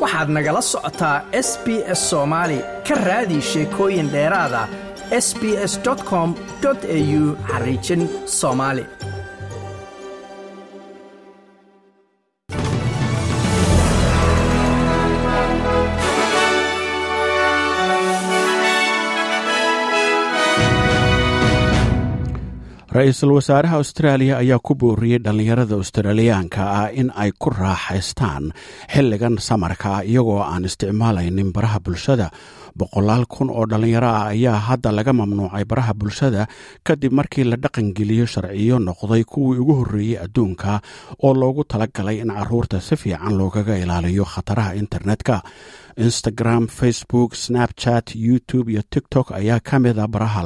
waxaad nagala socotaa s b s soomaali ka raadi sheekooyin dheeraada s b s com au xariijin soomaali ra-iisul wasaaraha austraaliya ayaa ku booriyey dhallinyarada australiyaanka ah in ay ku raaxaystaan xilligan samarka ah iyagoo aan isticmaalaynin baraha bulshada boqolaal kun oo dhallinyaro ah ayaa hadda laga mamnuucay baraha bulshada kadib markii la dhaqangeliyo sharciyo noqday kuwii ugu horreeyey adduunka oo loogu talagalay in caruurta si fiican loogaga ilaaliyo khataraha internetka instagram facebook snapchat youtube iyo tiktok ayaa ka mida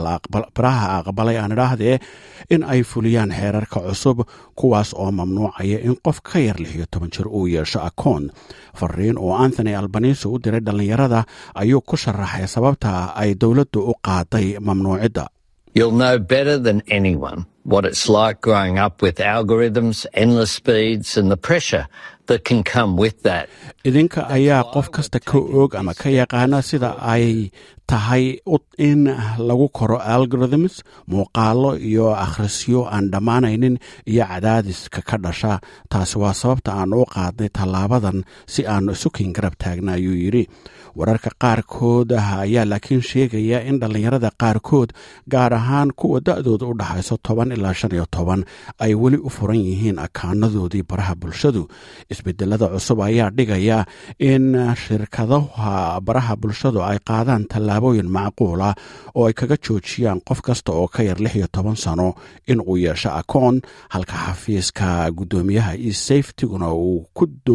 baraha aqbalay aan idhaahdee in ay fuliyaan xeerarka cusub kuwaas oo mamnuucaya in qof ka yar lix iyo toban jir uu yeesho akoon fariin oo anthony albanisi u diray dhallinyarada ayuu ku sharaxay sababta ay dowladdu u qaaday mamnuucidda You'll know better than anyone what it's like growing up with algorithms, endless speeds, and the pressure that can come with that. idinka ayaa qof kasta ka og ama ka yaqaana sida ay tahay in lagu koro algorithms muuqaalo iyo akhrisyo aan dhammaanaynin iyo cadaadiska ka dhasha taasi waa sababta aan u qaadnay tallaabadan si aanu isukin garab taagna ayuu yidhi wararka qaarkood ayaa laakiin sheegaya in dhallinyarada qaarkood gaar ahaan kuwa da-dooda u dhaxayso toban ilaa shan iyo toban ay weli u furan yihiin akaanadoodii baraha bulshadu isbedelada cusub ayaa dhigaya in shirkadaha baraha bulshadu ay qaadaan tallaabooyin macquula oo ay kaga joojiyaan qof kasta oo ka yar lix iyo toban sano in uu yeesho akoon halka xafiiska guddoomiyaha e safetyguna uu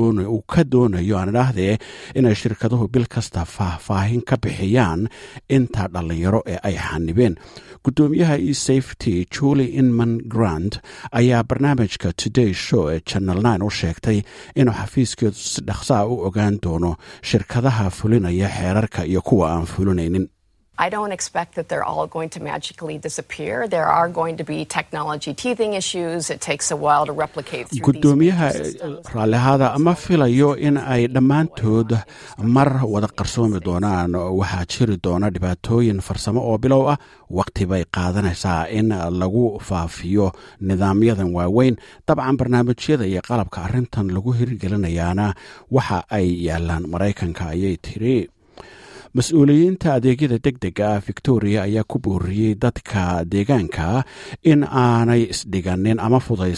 ka doonayo aan idhaahdee inay shirkaduhu bil kasta faahfaahin ka bixiyaan inta dhallinyaro ee ay xanibeen guddoomiyaha e safety julie inman grant ayaa barnaamijka today show ee channel nine u sheegtay inuu xafiiskeedu si dhaqsaa u ogaan doono shirkadaha fulinaya xeerarka iyo kuwa aan fulinaynin I don't expect that they're all going to magically disappear. There are going to be technology teething issues. It takes a while to replicate through guddoomiyaha raallihaada ma filayo in ay dhammaantood mar wada qarsoomi doonaan waxaa jiri doona dhibaatooyin farsamo oo bilow ah waqti bay qaadanaysaa in lagu faafiyo nidaamyadan waaweyn dabcan barnaamijyada iyo qalabka arrintan lagu hirgelinayaana waxa ay yaalaan maraykanka ayay tiri mas-uuliyiinta adeegyada deg dega ah victoria ayaa ku booriyey dadka deegaanka in aanay isdhiganin ama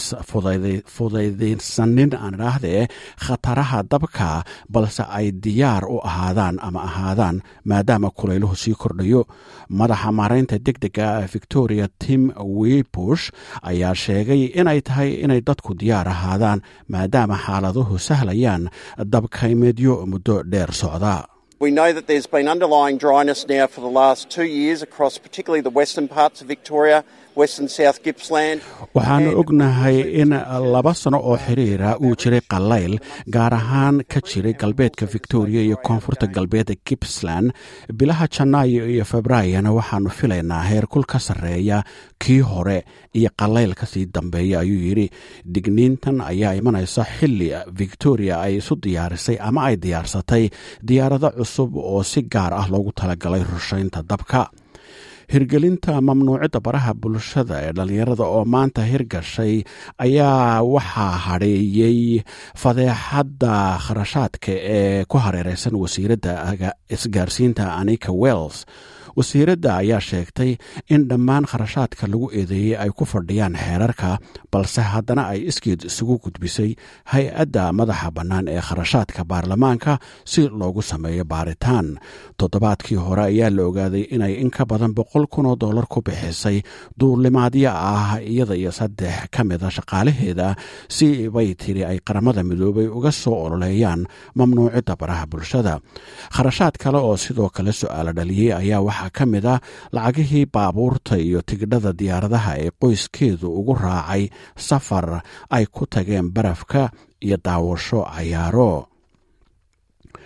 fudaydaysanin aan idhaahdee khataraha dabka balse ay diyaar u ahaadaan ama ahaadaan maadaama kulayluhu sii kordhayo madaxa maaraynta deg dega ah victoria tim wibush ayaa sheegay inay tahay inay dadku diyaar ahaadaan maadaama xaaladuhu sahlayaan dabkaymeedyo muddo dheer socda We know that there's been underlying dryness now for the last two years across particularly the western parts of Victoria, western South Gippsland. waxaanu ognahay in laba sano oo xiriira uu jiray qallayl gaar ahaan ka jiray galbeedka victoria iyo koonfurta galbeedda gippsland bilaha janaayo iyo febraayona waxaanu filaynaa heerkul ka sarreeya kii hore iyo qallayl kasii dambeeya ayuu yidhi digniintan ayaa imanaysa xilli victoria ay isu diyaarisay ama ay diyaarsatay diyaarado cusub oo si gaar ah loogu talagalay rushaynta dabka hirgelinta mamnuucidda baraha bulshada ee dhallinyarada oo maanta hirgashay ayaa waxaa hadheeyey fadeexadda kharashaadka ee ku hareereysan wasiiradda isgaarsiinta anika wells wasiiradda ayaa sheegtay in dhammaan kharashaadka lagu eedeeyey ay ku fadhiyaan xeerarka balse haddana ay iskeed isugu gudbisay hay-adda madaxa bannaan ee kharashaadka baarlamaanka si loogu sameeyo baaritaan toddobaadkii hore ayaa la ogaaday inay in ka badan boqol kun oo dollar ku bixisay duulimaadyo ah iyada iyo saddex ka mida shaqaalaheeda si bay tiri ay qaramada midoobay uga soo ololeeyaan mamnuucidda baraha bulshada kharashaad kale oo sidoo kale su-aalo dhaliyey ayaa waxaa ka mid a lacagihii baabuurta iyo tigidhada diyaaradaha ee qoyskeedu ugu raacay safar ay ku tageen barafka iyo daawasho cayaaro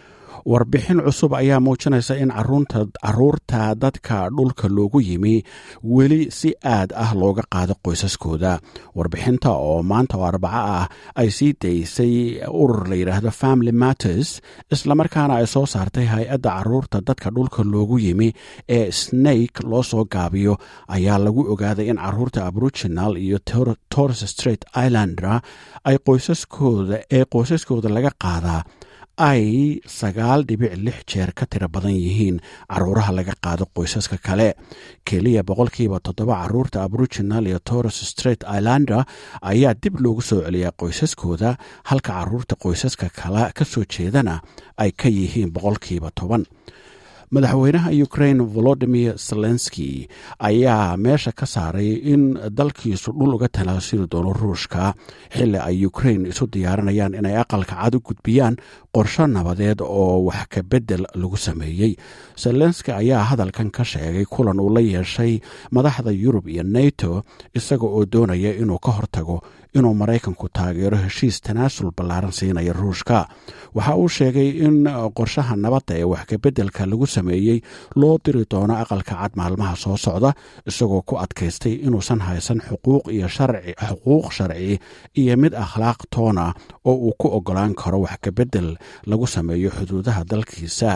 warbixin cusub ayaa muujinaysa in caruurta dadka dhulka loogu yimi weli si aad ah looga qaado qoysaskooda warbixinta oo maanta oo arbaco ah ay sii daysay urur la yidhaahdo family matters islamarkaana ay soo saartay hay-adda caruurta dadka dhulka loogu yimi ee snake loo soo gaabiyo ayaa lagu ogaaday in caruurta aboriginal iyo torres straight islander ay qoysaskooda ee qoysaskooda laga qaadaa ay sagaal dhibic lix jeer ka tiro badan yihiin caruuraha laga qaado qoysaska kale keliya boqolkiiba toddoba caruurta aboriginal iyo torres straight islander ayaa dib loogu soo celiyaa qoysaskooda halka caruurta qoysaska kale ka soo jeedana ay ka yihiin boqolkiiba toban madaxweynaha ukraine volodimir zelenski ayaa meesha ka saaray in dalkiisu dhul uga talaasiri doono ruushka xilli ay ukraine isu diyaarinayaan inay aqalka cad u gudbiyaan qorsho nabadeed oo wax ka beddel lagu sameeyey zelenski ayaa hadalkan ka sheegay kulan uu la yeeshay madaxda yurub iyo nato isaga oo doonaya inuu ka hortago inuu maraykanku taageero heshiis tanaasul ballaaran siinaya ruushka waxa uu sheegay in qorshaha nabadda ee wax kabeddelka lagu sameeyey loo diri doono aqalka cad maalmaha soo socda isagoo ku adkaystay inuusan haysan xuquuq iyo xuquuq sharci iyo mid akhlaaq toona oo uu ku ogolaan karo wax kabeddel lagu sameeyo xuduudaha dalkiisa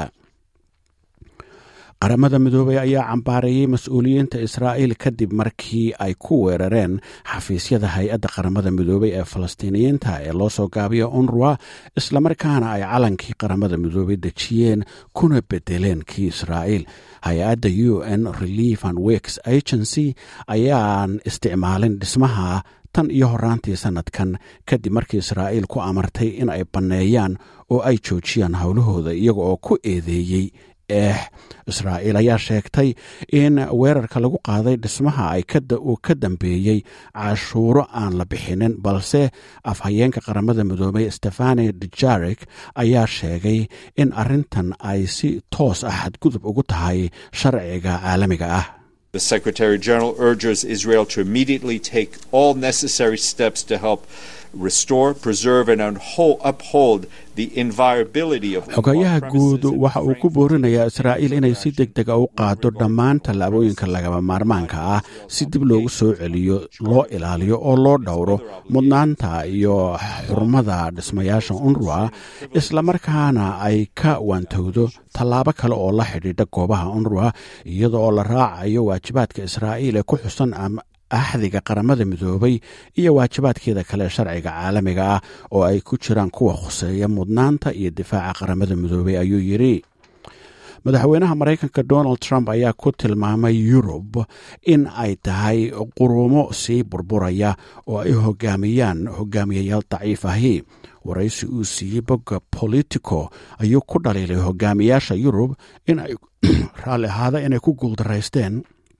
qaramada midoobey ayaa cambaareeyey mas-uuliyiinta israa'iil kadib markii ay ku weerareen xafiisyada hay-adda qaramada midoobey ee falastiiniyiinta ee loo soo gaabiyo unruwa islamarkaana ay calankii qaramada midoobey dejiyeen kuna bedeleen kii israa'iil hay-adda u n relief and works agency ayaan isticmaalin dhismaha tan iyo horaantii sannadkan kadib markii israa'iil ku amartay in ay banneeyaan oo ay joojiyaan howlahooda iyaga oo ku eedeeyey eex israa'iil ayaa sheegtay in weerarka lagu qaaday dhismaha ay uu ka dambeeyey cashuuro aan la bixinin balse afhayeenka qaramada midoobey stefani dujarek ayaa sheegay in arrintan ay si toos ah xadgudub ugu tahay sharciga caalamiga ah The Secretary General urges Israel to immediately take all necessary steps to help restore, preserve, and uphold the inviolability of xogayaha guud waxa uu ku boorinayaa israa'iil inay si deg dega u qaado dhammaan tallaabooyinka lagaba maarmaanka ah si dib loogu soo celiyo loo ilaaliyo oo loo dhowro mudnaanta iyo xurmada dhismayaasha unruwa islamarkaana ay ka waantowdo tallaabo kale oo la xidhiidha goobaha unruwa iyada oo la raacayo waajibaadka israa'iil ee ku xusan axdiga qaramada midoobay iyo waajibaadkeeda kale sharciga caalamiga ah oo ay ku jiraan kuwa khuseeya mudnaanta iyo difaaca qaramada midoobay ayuu yidhi madaxweynaha maraykanka donald trump ayaa ku tilmaamay yurub in ay tahay qurumo sii burburaya oo ay hogaamiyaan hogaamiyayaal daciif ahi waraysi uu siiyey bogga politico ayuu ku dhaliilay hogaamiyaasha yurub in ay raalli ahaada inay ku guuldaraysteen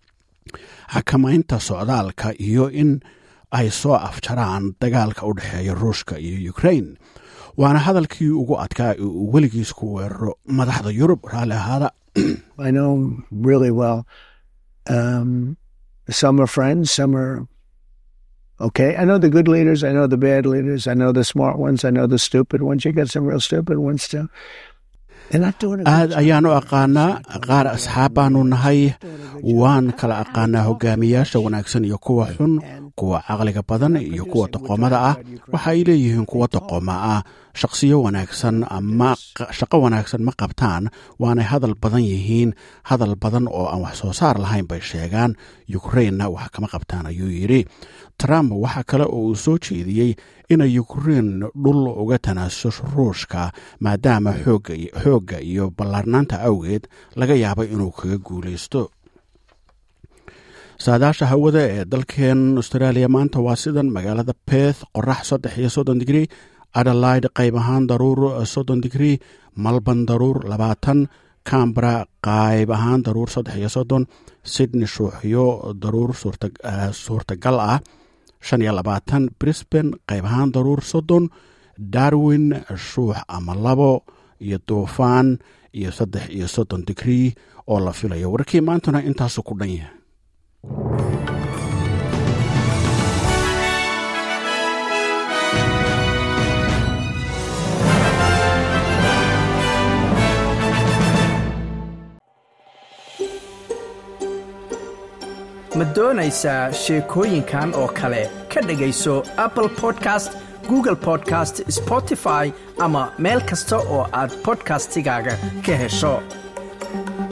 xakamaynta socdaalka iyo in ay soo afjaraan dagaalka u dhexeeya ruushka iyo ukrain waana hadalkii ugu adkaa ee uu weligiis ku weeraro madaxda yurub raalli ahaada I know really well. Um, some are friends, some are okay. I know the good leaders, I know the bad leaders, I know the smart ones, I know the stupid ones. You got some real stupid ones too. They're not doing a good aad job. ayaanu aqaanaa qaar asxaab baanu nahay waan kala aqaanaa hogaamiyaasha wanaagsan iyo kuwa xun kuwa caqliga badan iyo kuwa doqomada ah waxa ay leeyihiin kuwa doqoma ah shaqsiyo wanaagsan ama shaqo wanaagsan ma qabtaan waanay hadal badan yihiin hadal badan oo aan wax soo saar lahayn bay sheegaan yukrainna wax kama qabtaan ayuu yidhi trump waxa kale oo uu soo jeediyey inay ukrein dhul uga tanaasusho ruushka maadaama xoogga iyo ballaarnaanta awgeed laga yaabo inuu kaga guulaysto saadaasha hawada ee dalkeen australia maanta waa sidan magaalada beth qorax saddex iyo soddon digrii adelaide qayb ahaan daruur soddon digrii malban daruur labaatan cambara qayb ahaan daruur saddex iyo soddon sydney shuuxyo daruur suurtagal ah shan iyo labaatan brisban qayb ahaan daruur soddon darwin shuux ama labo iyo duufaan iyo saddex iyo soddon digrii oo la filayo warkii maantuna intaasu ku dhan yahay ma doonaysaa sheekooyinkan oo kale ka dhegayso apple podcast google podcast spotify ama meel kasta oo aad bodkastigaaga ka hesho